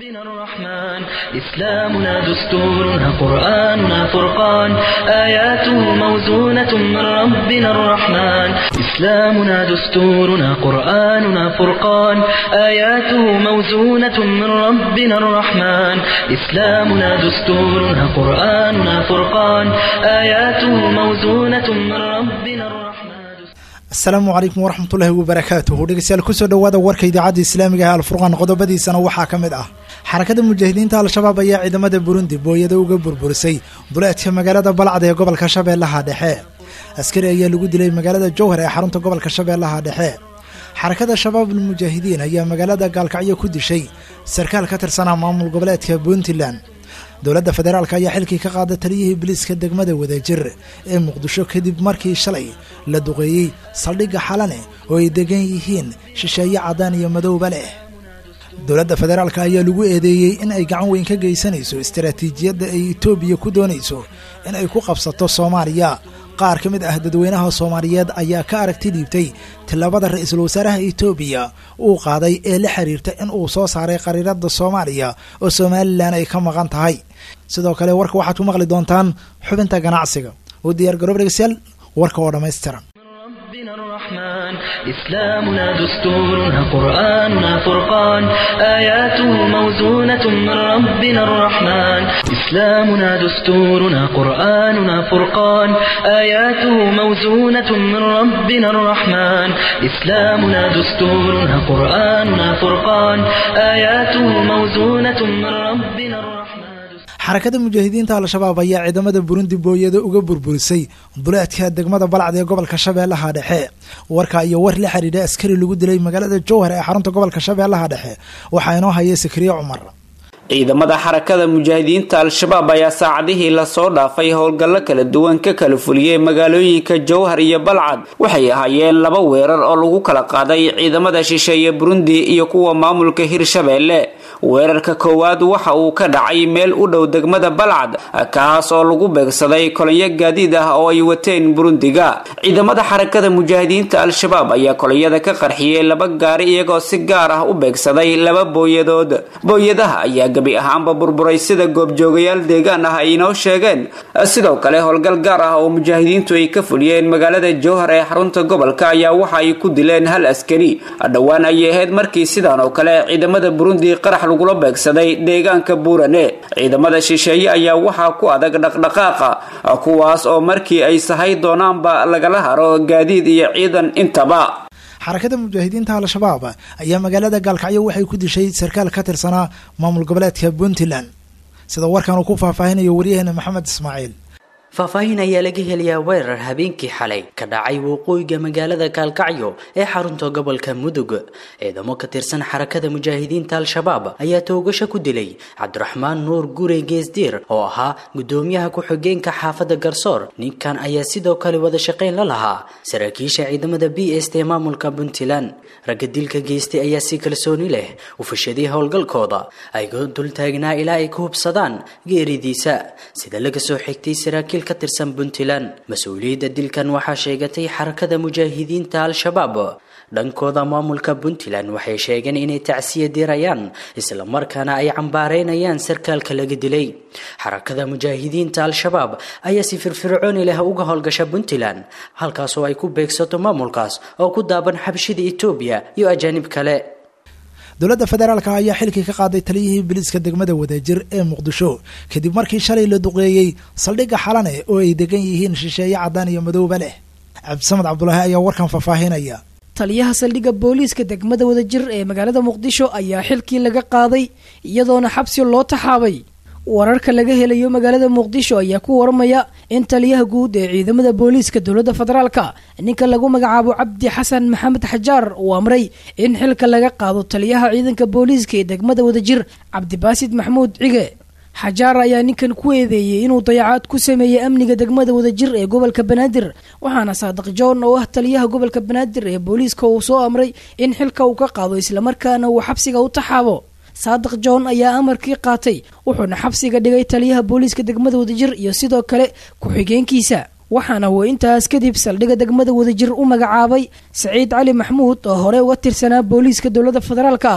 ربنا الرحمن إسلامنا دستورنا قرآننا فرقان آياته موزونة من ربنا الرحمن إسلامنا دستورنا قرآننا فرقان آياته موزونة من ربنا الرحمن إسلامنا دستورنا قرآننا فرقان آياته موزونة من ربنا الرحمن asalaamu calaykum waraxmatullaahi wabarakaatuhu dhegeystayaal kusoo dhowaada warka idaacadda islaamiga ee alfurqaan qodobadiisana waxaa ka mid ah xarakada mujaahidiinta al-shabaab ayaa ciidamada burundi booyada uga burburisay duleedka magaalada balcad ee gobolka shabeellaha dhexe askari ayaa lagu dilay magaalada jowhar ee xarunta gobolka shabeellaha dhexe xarakada shabaabul mujaahidiin ayaa magaalada gaalkacyo ku dishay sarkaal ka tirsanaa maamul goboleedka puntland dowladda federaalk ayaa xilkii ka qaada taliyihii biliiska degmada wadajir ee muqdisho kadib markii shalay la duqeeyey saldhigga xalane oo ay degan yihiin shisheeye caddaan iyo madowba leh dowladda federaalk ayaa lagu eedeeyey in ay gacan weyn ka geysanayso istaraatiijiyadda ay etoobiya ku doonayso in ay ku qabsato soomaaliya qaar ka mid ah dadweynaha soomaaliyeed ayaa ka aragti dhiibtay tillaabada ra-iisul wasaaraha etoobiya uu qaaday ee la xiriirta in uu soo saaray qariirada soomaaliya oo somalilan ay ka maqan tahay sidoo kale warka waxaad ku maqli doontaan xubinta ganacsiga oo diyaar garoob dhegeystayaal warka oo dhammaystiran ربنا الرحمن إسلامنا دستورنا قرآننا فرقان آياته موزونة من ربنا الرحمن إسلامنا دستورنا قرآننا فرقان آياته موزونة من ربنا الرحمن إسلامنا دستورنا قرآننا فرقان آياته موزونة من ربنا الرحمن xarakada mujaahidiinta al-shabaab ayaa ciidamada burundi booyada uga burburisay duleedka degmada balcad ee gobolka shabeellaha dhexe warka iyo war la xidhiidha askari lagu dilay magaalada jowhar ee xarunta gobolka shabeellaha dhexe waxaa inoo hayay sakriye cumar ciidamada xarakada mujaahidiinta al-shabaab ayaa saacadihii lasoo dhaafay howlgallo kala duwan ka kala fuliyey magaalooyinka jowhar iyo balcad waxay ahaayeen laba weerar oo lagu kala qaaday ciidamada shisheeye burundi iyo kuwa maamulka hirshabeelle weerarka koowaad waxa uu ka dhacay meel u dhow degmada balcad kaas oo lagu beegsaday kolonyo gaadiid ah oo ay wateen burundiga ciidamada xarakada mujaahidiinta al-shabaab ayaa kolonyada ka qarxiyey laba gaari iyagoo si gaar ah u beegsaday laba booyadood booyadaha ayaa gabi ahaanba burburay sida goobjoogayaal deegaan ah ay inoo sheegeen sidoo kale howlgal gaar ah oo mujaahidiintu ay ka fuliyeen magaalada jowhar ee xarunta gobolka ayaa waxa ay ku dileen hal askari dhowaan ayay ahayd markii sidan oo kale ciidamada burundi qarax lagula beegsaday deegaanka buurane ciidamada shisheeye ayaa waxaa ku adag dhaqdhaqaaqa kuwaas oo markii ay sahay doonaanba lagala haro gaadiid iyo ciidan intaba xarakada mujaahidiinta al-shabaab ayaa magaalada gaalkacyo waxay ku dishay sarkaal ka tirsanaa maamul goboleedka puntland sida warkan uu ku faahfaahinayo waryaheena maxamed ismaaciil faahfaahin ayaa laga helayaa weerar habeenkii xalay ka dhacay waqooyiga magaalada gaalkacyo ee xarunta gobolka mudug ciidamo ka tirsan xarakada mujaahidiinta al-shabaab ayaa toogasho ku dilay cabdiraxmaan nuur gure geesdiir oo ahaa gudoomiyaha ku-xigeenka xaafadda garsoor ninkan ayaa sidoo kale wada shaqayn la lahaa saraakiisha ciidamada b s t maamulka puntland ragga dilka geystay ayaa si kalsooni leh u fashaday howlgalkooda ayagoo dultaagnaa ilaa ay ka hubsadaan geeridiisa sida laga soo xigtay saraakiil ka tirsan puntland mas-uuliyadda dilkan waxaa sheegatay xarakada mujaahidiinta al-shabaab dhankooda maamulka puntland waxay sheegeen inay tacsiya dirayaan islamarkaana ay cambaareynayaan sarkaalka laga dilay xarakada mujaahidiinta al-shabaab ayaa si firfircooni leh uga howlgasha puntland halkaasoo ay ku beegsato maamulkaas oo ku daaban xabshida etoobiya iyo ajaanib kale dowladda federaalk ayaa xilkii ka qaaday taliyihii biliiska degmada wadajir ee muqdisho kadib markii shalay la duqeeyey saldhigga xalane oo ay degan yihiin shisheeye caddaan iyo madowba leh cabdisamed cabdulaahi ayaa warkan faahfaahinaya taliyaha saldhigga booliiska degmada wadajir ee magaalada muqdisho ayaa xilkii laga qaaday iyadoona xabsi loo taxaabay wararka laga helayo magaalada muqdisho ayaa ku waramaya in taliyaha guud ee ciidamada booliiska dowladda federaalka ninka lagu magacaabo cabdi xasan maxamed xajaar uu amray in xilka laga qaado taliyaha ciidanka booliiska ee degmada wadajir cabdibaasid maxmuud cige xajaar ayaa ninkan ku eedeeyey inuu dayacaad ku sameeyey amniga degmada wadajir ee gobolka banaadir waxaana saadiq john oo ah taliyaha gobolka banaadir ee booliiska uu soo amray in xilka uu ka qaado islamarkaana uu xabsiga u taxaabo saadiq john ayaa amarkii qaatay wuxuuna xabsiga dhigay taliyaha booliiska degmada wadajir iyo sidoo kale ku-xigeenkiisa waxaana uu intaas kadib saldhigga degmada wadajir u magacaabay saciid cali maxmuud oo hore uga tirsanaa booliiska dowladda federaalka ah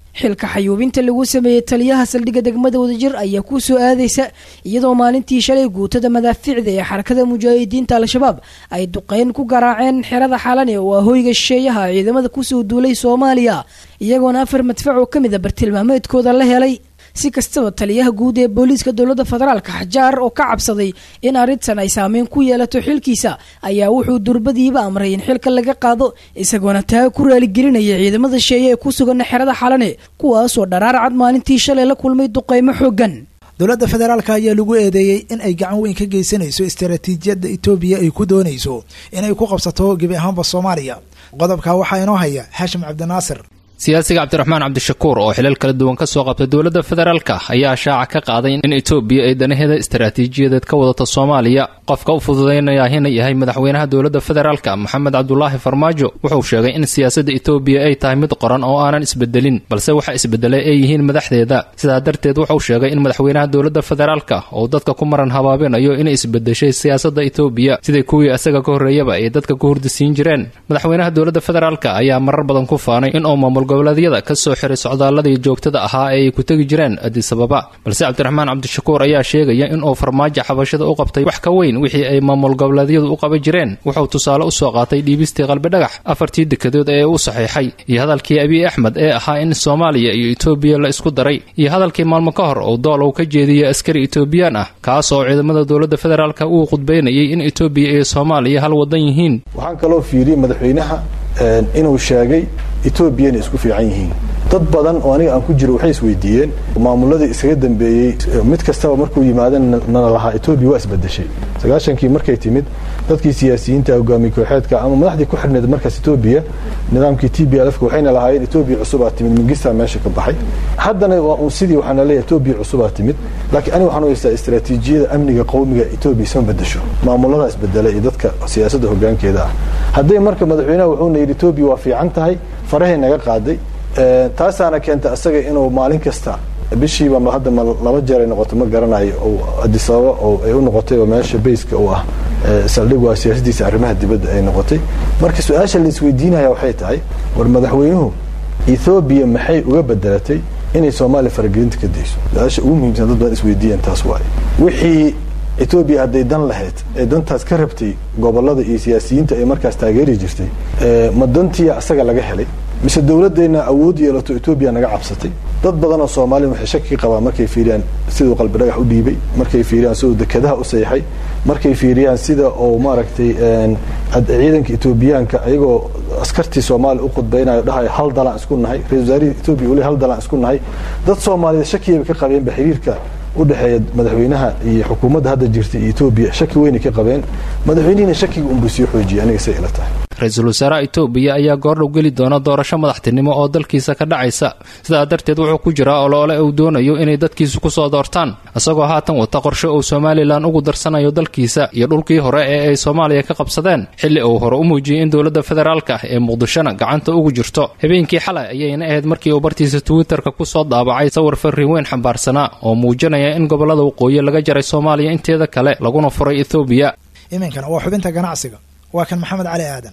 xilka xayuubinta lagu sameeyey taliyaha saldhigga degmada wadajir ayaa ku soo aadaysa iyadoo maalintii shalay guutada madaaficda ee xarakada mujaahidiinta al-shabaab ay duqeyn ku garaaceen xerada xalane oo ah hoyga shisheeyaha ciidamada kusoo duulay soomaaliya iyagoona afar madfac oo ka mid a bartilmaameedkooda la helay si kastaba taliyaha guud ee booliiska dowladda federaalka xajaar oo ka cabsaday in arrintan ay saameyn ku yeelato xilkiisa ayaa wuxuu durbadiiba amray in xilka laga qaado isagoona taa ku raaligelinaya ciidamada sheeye ee ku sugan xerada xalane kuwaasoo dharaar cad maalintii shalay la kulmay duqeymo xoogan dowladda federaalka ayaa lagu eedeeyey in ay gacan weyn ka geysanayso istaraatiijiyadda etoobiya ay ku doonayso inay ku qabsato gebi ahaanba soomaaliya qodobka waxaa inoo haya xaashim cabdinaasir siyaasiga cabdiraxmaan cabdishakuur oo xilal kala duwan ka soo qabtay dowladda federaalka ayaa shaaca ka qaaday in etoobiya ay danaheeda istaraatiijiyadeed ka wadato soomaaliya qofka u fududaynaya hina yahay madaxweynaha dowladda federaalka maxamed cabdulaahi farmaajo wuxuu sheegay in siyaasadda etoobiya ay tahay mid qoran oo aanan isbedelin balse waxa isbedelay ay yihiin madaxdeeda sidaa darteed wuxuu sheegay in madaxweynaha dowladda federaalka uu dadka ku maran habaabinayo inay isbedeshay siyaasadda etoobiya siday kuwii isaga ka horreeyaba ay dadka ku hurdisiin jireen madaxweynaha dowladda federaalka ayaa marar badan ku faanay in uu maamul goboleedyada ka soo xiray socdaaladii joogtada ahaa ee ay ku tegi jireen adisababa balse cabdiraxmaan cabdishakuur ayaa sheegaya inuu farmaajo xabashada u qabtay wax ka weyn wixii ay maamul goboleedyadu u qaban jireen wuxuu tusaale u soo qaatay dhiibistii qalbidhagax afartii dekedood ee u saxiixay iyo hadalkii abiy axmed ee ahaa in soomaaliya iyo etoobiya la isku daray iyo hadalkii maalmo ka hor uu doolow ka jeediyey askari etoobiyaan ah kaas oo ciidamada dowladda federaalka uu khudbaynayay in etoobiya iyo soomaaliya hal wadan yihiin waxaan kaloo fiiriyey madaxweynaha inuu sheegay etoobiya inay isku fiican yihiin dad badan oo aniga aan ku jiro waxay isweydiiyeen maamuladii isaga dambeeyey mid kastaba markuu yimaadeen nana lahaa etoobiya waa isbedeshay sagaashankii markay timid dadkii siyaasiyiinta hogaamiye kooxeedka ama madaxdii ku xirneed markaas etoobiya nidaamkii t b lfka waxayna lahaayeen etoobiya cusubaa timid mingistaa meesha ka baxay haddana waa un sidii waxaana leeyahay etoobiya cusubaa timid laakiin aniga waxaan u haystaa istaraatiijiyada amniga qowmiga etoobiya isma bedesho maamuladaa isbedela iyo dadka siyaasadda hogaankeeda ah hadday marka madaxweynaha wuxuuna yidhi etoobiya waa fiican tahay farahay naga qaaday taasaana keenta asaga inuu maalin kasta bishiiba hadda laba jeer ay noqoto ma garanayo oo adisababa oo ay u noqotay oo meesha bayska uu ah saldhig waa siyaasadiisa arrimaha dibadda ay noqotay marka su-aasha la isweydiinaya waxay tahay war madaxweynuhu ethoobiya maxay uga bedelatay inay soomaaliya faragelinta ka dayso su-aasha ugu muhiimsan dad badan isweydiiyeen taas waaye wixii etoobiya hadday dan lahayd ee dantaas ka rabtay gobolada iyo siyaasiyiinta ay markaas taageeri jirtay ma dantiya asaga laga helay mise dowladdeena awood yeelato etoobiya naga cabsatay dad badan oo soomaaliya waxay shaki qabaan markay fiiriyaan siduu qalbi dhagax u dhiibay markay fiiriyaan siduu dekedaha u seexay markay fiiriyaan sida uu maaragtay ciidanka etoobiyaanka ayagoo askartii soomaaliya u khudbaynayo dhahayo hal dalaan isku nahay ra-isul wasaarihii etoobiya uli hal dalaan isku nahay dad soomaaliyeed shakiyaba ka qabeenba xiriirka udhexeeya madaxweynaha iyo xukuumadda hadda jirta iyo etoobiya shaki weynay ka qabeen madaxweynihiina shakiga unbuu sii xoojiyay aniga say ila tahay ra-iisul wasaaraha etoobiya ayaa goordhow geli doona doorasho madaxtinimo oo dalkiisa ka dhacaysa sidaa darteed wuxuu ku jiraa oloole uu doonayo inay dadkiisu ku soo doortaan isagoo haatan wata qorshe uu somalilan ugu darsanayo dalkiisa iyo dhulkii hore ee ay soomaaliya ka qabsadeen xilli uu hore u muujiyey in dowladda federaalka ee muqdishona gacanta ugu jirto habeenkii xalay ayayna ahayd markii uu bartiisa twitterka ku soo daabacay sawir farriin weyn xambaarsanaa oo muujinaya in gobollada waqooyi laga jaray soomaaliya inteeda kale laguna furay ethoobiya iminkana waa xubinta ganacsiga waa kan maxamed cali aadan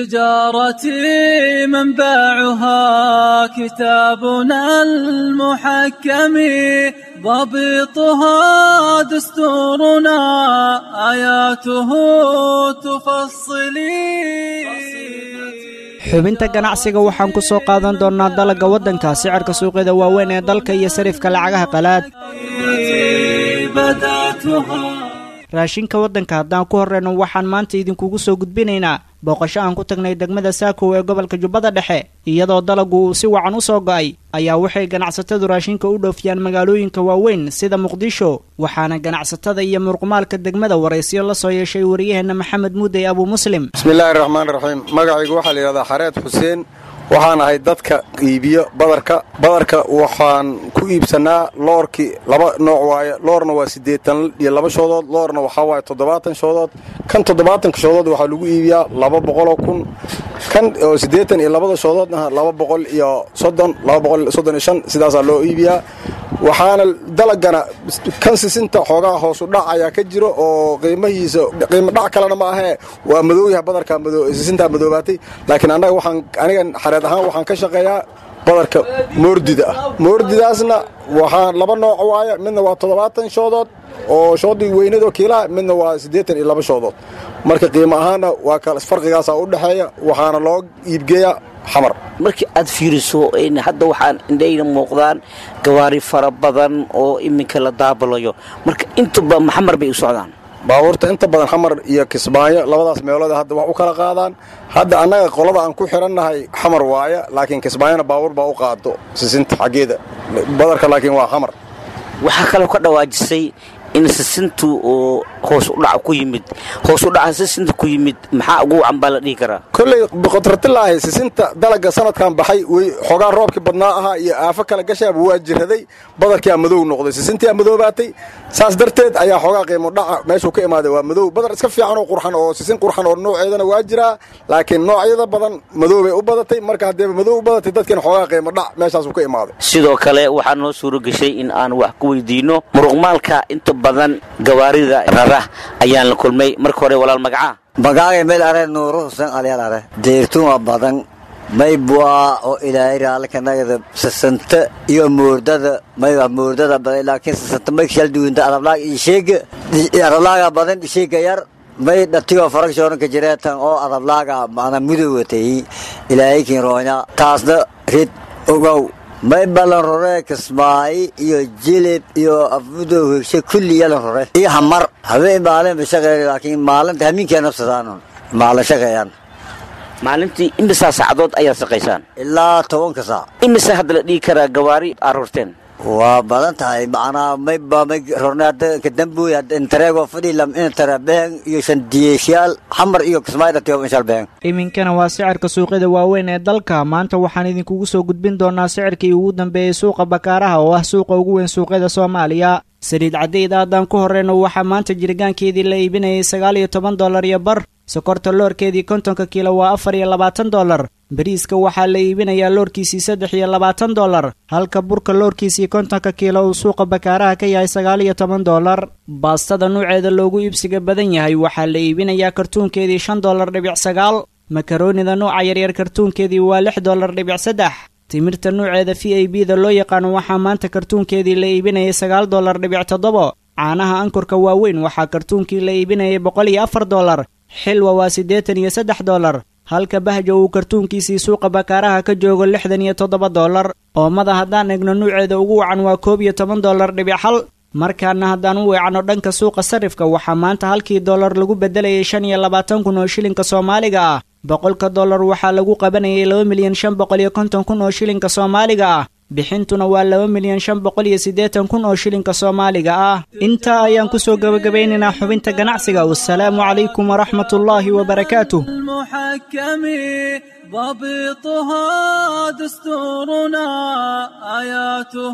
تجارتي منبعها كتابنا المحكم ضبطها دستورنا آياته تفصلي xubinta ganacsiga waxaan ku soo qaadan doonnaa dalagga waddanka sicirka suuqyada waaweyn ee dalka iyo sarifka lacagaha qalaad raashinka waddanka haddaan ku horreyno waxaan maanta idinkugu soo gudbinaynaa booqasho aan ku tagnay degmada saakow ee gobolka jubbada dhexe iyadoo dalaggu uu si wacan u soo go'ay ayaa waxay ganacsatadu raashinka u dhoofiyaan magaalooyinka waaweyn sida muqdisho waxaana ganacsatada iyo muruqmaalka degmada waraysyo la soo yeeshay wariyaheenna maxamed muudey abuu muslim bismillaahi raxmaan raxiim magacaygu waxaa la yidhahdaa xareed xuseen waxaan ahay dadka iibiyo badarka badarka waxaan ku iibsannaa loorkii laba nooc waaye loorna waa siddeetan iyo laba shoodood loorna waxaa waaye toddobaatan shoodood kan toddobaatanka shoodood waxaa lagu iibiyaa laba boqoloo kun kan oo siddeetan iyo labada shoodoodna laba boqol iyo soddon laba boqol iyo soddon iyo shan sidaasaa loo iibiyaa waxaana dalagana kan sisinta xoogaa hoosu dhac ayaa ka jiro oo qiimahiisa qiimo dhac kalena ma ahee waa madooyaha badarka sisintaa madoobaatay laakiin annaga waxaan anigan xareed ahaan waxaan ka shaqeeyaa badarka moordida ah moordidaasna waxaa laba nooc waaya midna waa toddobaatan shoodood oo shoodii weynadoo kiilaha midna waa siddeetan iyo laba shoodood marka qiimo ahaanna waa kal farqigaasaa u dhexeeya waxaana loo iibgeeyaa xamar markii aad fiiriso hadda waxaan indhayna muuqdaan gawaari fara badan oo iminka la daabalayo marka intuba maxamar bay u socdaan baabuurta inta badan xamar iyo kismaayo labadaas meelood hadda wax u kala qaadaan hadda annaga qolada aan ku xidhannahay xamar waaya laakiin kismaayona baabuur baa u qaado sisinta xaggeeda badarka laakiin waa xamar waxaa kaloo ka dhawaajisay in sisintu oo hoos u dhac ku yimid hoos u dhaca sisinta ku yimid maxaa ugu wacan baa la dhihi karaa kolley boqotratilaahi sisinta dalaga sanadkan baxay way xoogaa roobkii badnaa ahaa iyo aafo kale gashaaba waa jiraday badarkiaa madow noqday sisintiaa madoobaatay saas darteed ayaa xoogaa qiimo dhaca meeshuu ka imaaday waa madow badar iska fiican oo qurxan oo sisin qurxan oo nooceedana waa jiraa laakiin noocyada badan madoobay u badatay marka haddeeba madow u badatay dadkiina xoogaa qiimo dhac meeshaasuu ka imaaday sidoo kale waxaa noo suuro geshay in aan wax ku weydiinno muruqmaalka inta badan gawaarida rara ayaan la kulmay marka hore walaal magacaa magaagay meel are nuuru husen alyaal are deyrtuma badan maybua oo ilaahay raallikanagada sasanta iyo moordada mayba moordada badan laakiin sasanta may shalduwinta adablaag iyo sheega adablaaga badan sheega yar may dhatigoo faragshoranka jireetan oo adablaaga mana mudowatay ilaahay kinroonya taasna rid ogow may ballan rore kismaayi iyo jilib iyo afmudow hegshe kulli yalan rore iyo hamar habeen maalin ba shaqeeya laakiin maalinta hamiinkaa nafsadaan maalin shaqeeyaan maalintii imisaa saacadood ayaad shaqaysaan ilaa tobanka saac imise hadda la dhihi karaa gawaari aad rorteen waa badan tahay macnaa mayba may rornay hadda kadambuy hadda intareego fadhi lam intara behen iyo shandiyeesyaal xamar iyo kismaayi dhatiyo inshal behen iminkana waa sicirka suuqyada waaweyn ee dalka maanta waxaan idinkugu soo gudbin doonaa sicirkii ugu dambeeyey suuqa bakaaraha oo ah suuqa ugu weyn suuqyada soomaaliya saliid cadayda haddaan ku horreyno waxaa maanta jirgaankeedii la iibinayay sagaal iyo toban dollar iyo bar sokorta loorkeedii kontonka kiilo waa afar iyo labaatan dollar bariiska waxaa la iibinayaa loorkiisii saddex iyo labaatan dollar halka burka loorkiisii kontonka kiilo uu suuqa bakaaraha ka yahay sagaal iyo toban dollar baastada nuuceeda loogu iibsiga badan yahay waxaa la iibinayaa kartuunkeedii shan dollar dhibic sagaal makaroonida nuuca yaryar kartuunkeedii waa lix dollar dhibic saddex timirta nuuceeda v a b da loo yaqaano waxaa maanta kartuunkeedii la iibinayay sagaal dollar dhibic toddobo caanaha ankurka waaweyn waxaa kartuunkii la iibinayay boqol iyo afar dollar xilwa waa siddeetan iyo saddex dollar halka bahjo uu kartuunkiisii suuqa bakaaraha ka joogo lixdan iyo toddoba dollar oomada haddaan egno nuuceeda ugu wacan waa koob iyo toban dollar dhibic hal markaana haddaan u weecno dhanka suuqa sarifka waxaa maanta halkii dollar lagu beddelayay shan iyo labaatan kun oo shilinka soomaaliga ah boqolka dollar waxaa lagu qabanayay laba milyan shan boqol iyo konton kun oo shilinka soomaaliga ah bixintuna waa laba milyan shan boqol iyo siddeetan kun oo shilinka soomaaliga ah intaa ayaan kusoo gebagabeynaynaa xubinta ganacsiga wasalaamu calaykum waraxmatullaahi wabarakaatuh المحكم ضبطها دستورنا آياته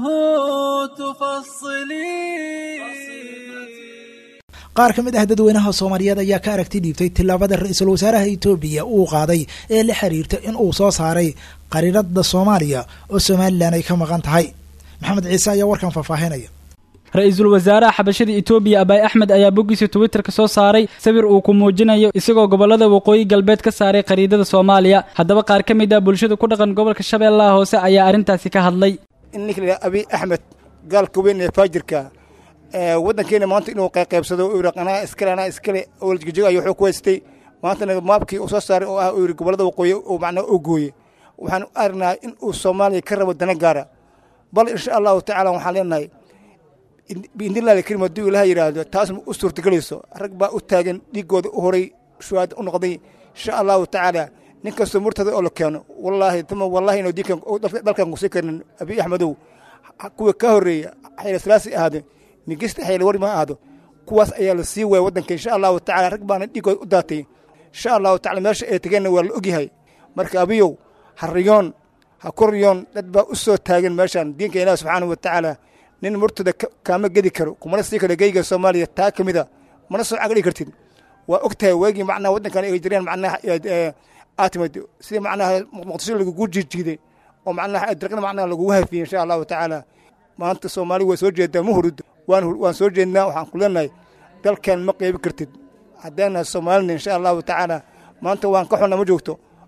تفصلي qaar ka mid ah dadweynaha soomaaliyeed ayaa ka aragti dhiibtay tillaabada ra-iisul wasaaraha etoobiya uu qaaday ee la xiriirta in uu soo saaray qariirada soomaaliya oo somalilan ay ka maqan tahay maxamed ciise ayaa warkan faahfaahinaya ra-iisul wasaaraha xabashada etoobiya abaay axmed ayaa boggiisa twitterka soo saaray sawir uu ku muujinayo isagoo gobollada waqooyi galbeed ka saaray qariidada soomaaliya haddaba qaar ka mid ah bulshada ku dhaqan gobolka shabeellaha hoose ayaa arrintaasi ka hadlay in ninka la abiy axmed gaalka weyn ee faajirka waddankeena maanta inuu qayqaybsado uu yidhi anaa iskale anaa iskale ooljigajigayo wuxuu ku haystay maantana maabkii uu soo saaray oo ah uu yidhi gobollada waqooyi uu macnaa u gooye waxaan aragnaa in uu soomaaliya ka rabo dana gaara bal insha allahu tacaala waxaan leenahay biidnillahi alkarim hadduu ilaah yidhaahdo taas ma u suurtagelayso rag baa u taagan dhiiggooda u horay shuhaada u noqday insha allahu tacaala nin kastoo murtada oo la keeno wallaahi tuma wallaahi inuu diinkan dalkan kusii karnin abiy axmedow kuwa ka horreeya xayla salaasi ahaado migista xayla wari ma ahaado kuwaas ayaa la sii waaya waddanka insha allahu tacala rag baana dhiiggooda u daatay insha allahu tacala meesha ay tegeenna waa la ogyahay marka abiyow ha riyoon ha ku riyoon dad baa u soo taagan meeshan diinka ilaah subxaanahu wa tacaala nin murtada kaama gedi karo kumana sii karo geyga soomaaliya taa ka mida mana soo cagdhigi kartid waa og tahay weegii macnaha waddankan ay jireen macnaha aad timid sidii macnaha muqdisho lagugu jiijiiday oo macnaha darqana macnaha lagugu hafiyey insha allahu tacaala maanta soomaali waa soo jeedaa ma hurud waan waan soo jeednaa waxaan ku leenahay dalkan ma qeybi kartid haddeenahay soomaalina insha allahu tacaala maanta waan ka xunna ma joogto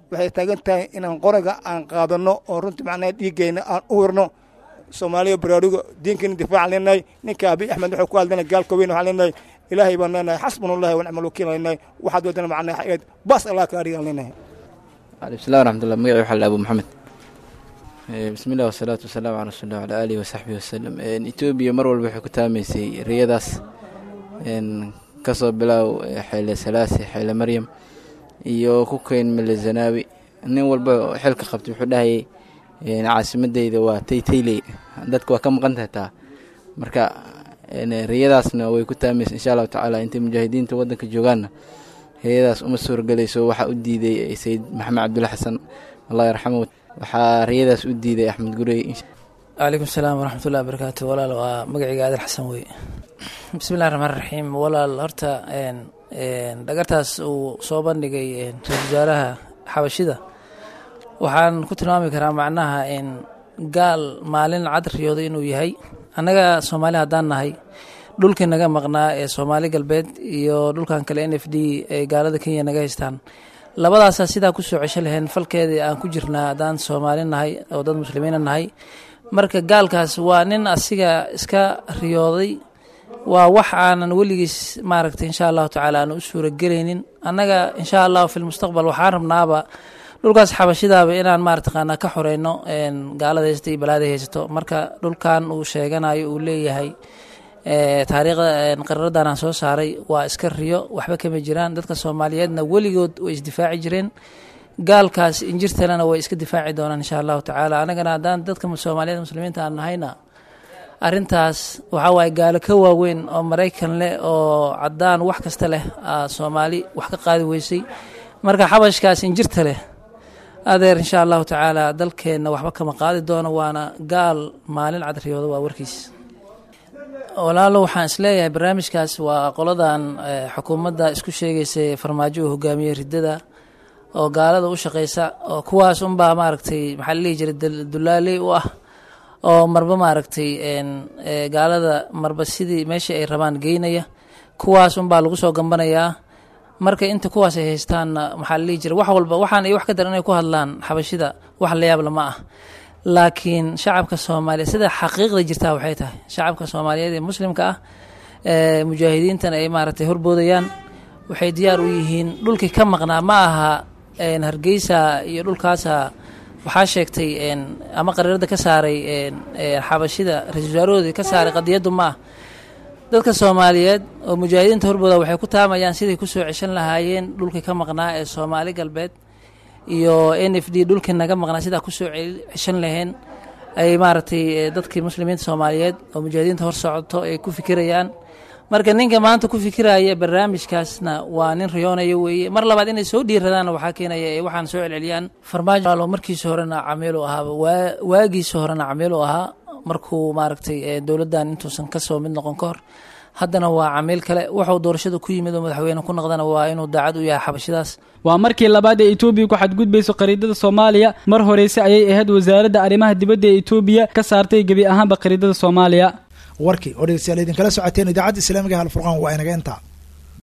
waxay taagan tahay inaan qoriga aan qaadano oo runtii macnaha dhiiggeyna aan u wirno soomaaliya baraaruga diinkeena difaacan leenahay ninka abiy axmed wuxuu ku hadlana gaalka weyn waxaan leenahay ilaahay baan leenahay xasbunallahi wa nicmal wakiil leenahay waxaad wadana macnaha xayaad baas allah ka adhigaan leenahay bismillahi raxmatullah magaci waxaa la abu maxamed bismillah wasalaatu wasalaamu calaa rasuulillah wala aalihi wasaxbihi wasalam etoobiya mar walba waxay ku taamaysay riyadaas kasoo bilaaw xeyle salaasi xeyle maryam iyo ku keyn mele zanaawi nin walba xilka qabtay wuxuu dhahayay caasimadeyda waa taytayley dadka waa ka maqan tahay taa marka riyadaasna way ku taamaysa insha allahu tacaala intay mujaahidiinta wadanka joogaanna riyadaas uma suurgelayso waxaa u diiday sayid maxamed cabdulla xasan allah yarxamu waxaa riyadaas u diiday axmed gurey calaykum salaam waraxmatullahi wabarakaatu walaal waa magacayga aadal xasan wey bismillahi raxmaan raxiim walaal horta dhagartaas uu soo bandhigay ra-isul wasaaraha xabashida waxaan ku tilmaami karaa macnaha gaal maalin cad riyooday inuu yahay annaga soomaali haddaan nahay dhulkii naga maqnaa ee soomaali galbeed iyo dhulkan kale n f d ee gaalada kenya naga haystaan labadaasaa sidaa kusoo cesho laheen falkeedii aan ku jirnaa haddaan soomaali nahay oo dad muslimiina nahay marka gaalkaas waa nin asiga iska riyooday waa wax aanan weligiis maaragtay insha allahu tacaala aan u suuragelaynin annaga insha allahu fi lmustaqbal waxaan rabnaaba dhulkaas xabashidaaba inaan maarataqaanaa ka xoreyno gaalada haysta iyo balaada haysato marka dhulkan uu sheeganayo uu leeyahay taariikhda qararadan aan soo saaray waa iska riyo waxba kama jiraan dadka soomaaliyeedna weligood way isdifaaci jireen gaalkaas injirtalena way iska difaaci doonaan insha allahu tacaala anagana haddaan dadka soomaaliyeed muslimiinta aan nahayna arintaas waxaa waaye gaalo ka waaweyn oo maraykan leh oo cadaan wax kasta leh soomaali wax ka qaadi weysay marka xabashkaas injirta leh adeer insha allahu tacaala dalkeenna waxba kama qaadi doono waana gaal maalin cadriyooda waa warkiis walaalo waxaan isleeyahay barnaamijkaas waa qoladan xukuumadda isku sheegaysay farmaajo uu hogaamiyey riddada oo gaalada u shaqeysa oo kuwaas unbaa maaragtay maxaa la dhihi jiray dulaaley u ah oo marba maaragtay gaalada marba sidii meeshii ay rabaan geynaya kuwaas unbaa lagu soo gambanayaa marka inta kuwaas ay haystaanna maxaa la dhihi jiray wax walba waxaan iyo wax ka daran inay ku hadlaan xabashida wax la yaab lama ah laakiin shacabka soomaaliya sida xaqiiqda jirtaa waxay tahay shacabka soomaaliyeed ee muslimka ah ee mujaahidiintan ay maaragtay horboodayaan waxay diyaar u yihiin dhulkii ka maqnaa ma aha hargeysa iyo dhulkaasa waxaa sheegtay ama qariirada ka saaray xabashida ra-isul wasaarahoodii ka saaray qadiyaddu ma ah dadka soomaaliyeed oo mujaahidiinta horbooda waxay ku taamayaan siday kusoo ceshan lahaayeen dhulkii ka maqnaa ee soomaali galbeed iyo n f d dhulkii naga maqnaa sidaa kusoo ceshan laheen ay maaragtay dadkii muslimiinta soomaaliyeed oo mujaahidiinta hor socoto ay ku fikirayaan marka ninka maanta ku fikiraya barnaamijkaasna waa nin riyoonayo weeye mar labaad inay soo dhiiradaanna waxaa keenaya ee waxaan soo celceliyaan farmaajo markiisa horena camiilu ahaaba waagiisa horena camiilu ahaa markuu maaragtay dowladdan intuusan kasoo mid noqon ka hor haddana waa camiil kale wuxuu doorashada ku yimid oo madaxweyne ku noqdana waa inuu daacad u yahay xabashidaas waa markii labaad ee etoobiya ku xadgudbayso qariidada soomaaliya mar horeyse ayay ahayd wasaaradda arrimaha dibadda ee etoobiya ka saartay gebi ahaanba qariidada soomaaliya warkii oo dhegeystayaal idinkala socoteen idaacadda islaamiga halfurqaan waa inaga intaa